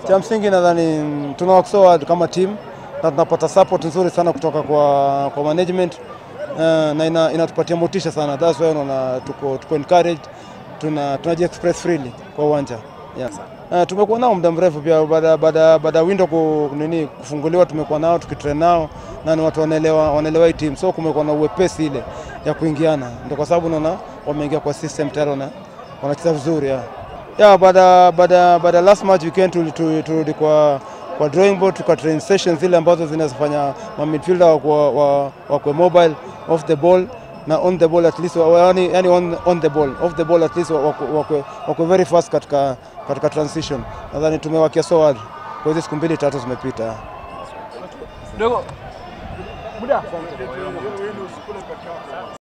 Cha msingi nadhani tuna work so hard kama team na tunapata support nzuri sana kutoka kwa, kwa management uh, na ina, inatupatia motisha sana. That's why unaona tuko, tuko encouraged, tuna tunaji express freely kwa uwanja yeah. Uh, tumekuwa nao muda mrefu pia baada baada baada ya window ku, nini kufunguliwa, tumekuwa nao tukitrain nao na ni watu wanaelewa wanaelewa hii team, so kumekuwa na uwepesi ile ya kuingiana, ndio kwa sababu unaona wameingia kwa system tayari wana wanacheza vizuri yeah. Yeah, baada baada baada last match weekend turudi tu, tu, kwa kwa drawing board tuka train sessions zile ambazo zinazofanya ma midfielder wakwe wa, wa mobile off the ball na on the ball at least yani, yani on, on the ball off the ball at least wakwe, wakwe very fast katika, katika transition. Nadhani tumewakia so hard kwa hizo siku mbili tatu zimepita. Dogo. Muda.